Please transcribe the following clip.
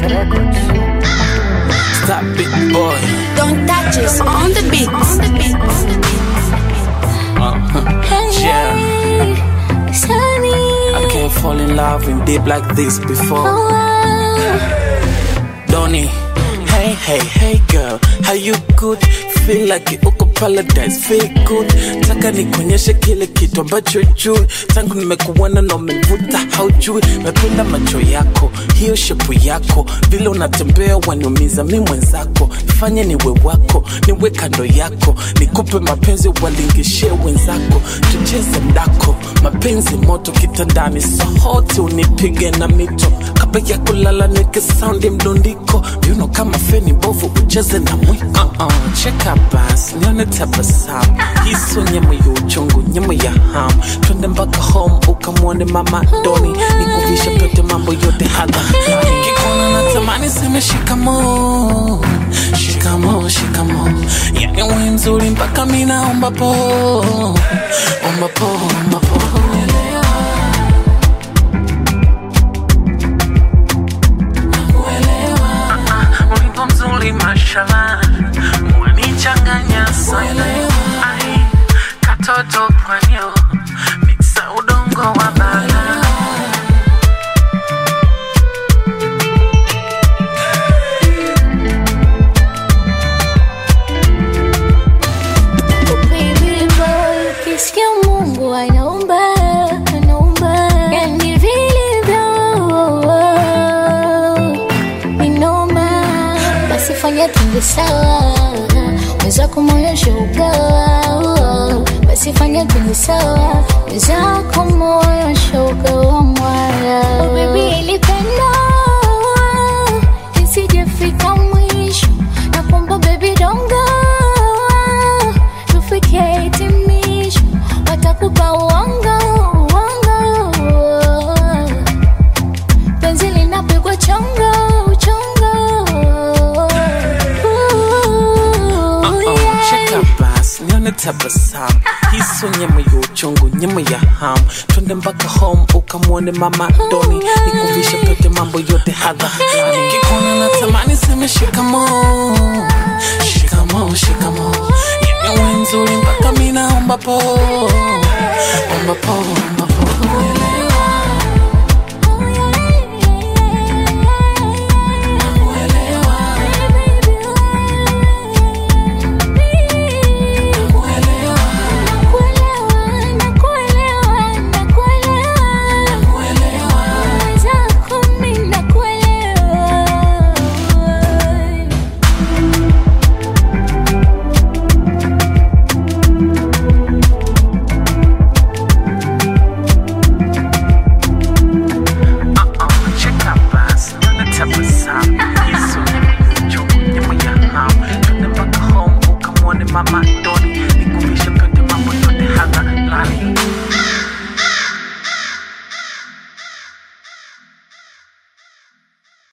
Records. Stop it, boy. Don't touch us on the beat. On the beat. Yeah. I can't fall in love in deep like this before. Donny. Hey, hey, hey girl, how you good? Feel like you uko paradise, feel good. Taka nikuonyeshe kile kitu ambacho juu tangu nimekuona na umevuta haujui. Napenda macho yako, hiyo shepu yako, vile unatembea waniumiza mi mwenzako. Fanye niwe wako, niwe kando yako, nikupe mapenzi walingishie wenzako, tucheze mdako, mapenzi moto kitandani, sohote unipige na mito kabla ya kulala, nike saundi mdundiko, viuno kama feni bovu, ucheze na mwiko. Uh-uh, cheka basi, nione tabasamu, hiso nyama ya uchungu, nyama ya hamu, twende mpaka home ukamwone mama Doni, nikuvishe pete mambo yote hadha, nikikuona natamani seme shikamo, shikamo, shikamo, yani we mzuri mpaka mi naomba po, omba po, omba po. Wimbo mzuri mashallah, wanichanganya sana. Ai, katoto pwanyo, mixa udongo wa bala. Baby boy, ukisikia Mungu anaumba, anaumba. Yani vilivyo, ni noma. Basi fanya twende sawa, mwenzako moyo shaugawa. Basi fanya twende sawa, mwenzako moyo shaugawa mwaya. Oh baby, ilipenda isijefika mwisho, nakuomba baby don't go tufike hitimisho, watakupa uongo uongo, penzi linapigwa chongo chongo. Ooh, Uh-uh, cheka yeah. basi nione tabasamu hiso nyama ya uchungu nyama ya hamu twende mpaka home ukamwone mama doni nikuvishe pete mambo yote hadha nikikuona natamani seme shikamo shikamo shikamo yani we nzuri mpaka mi naomba po omba po omba po Uh-uh, cheka basi nione tabasamu hiso nyama ya uchungu nyama ya hamu twende mpaka home ukamwone mama doni nikuvishe pete mambo yote hadha lani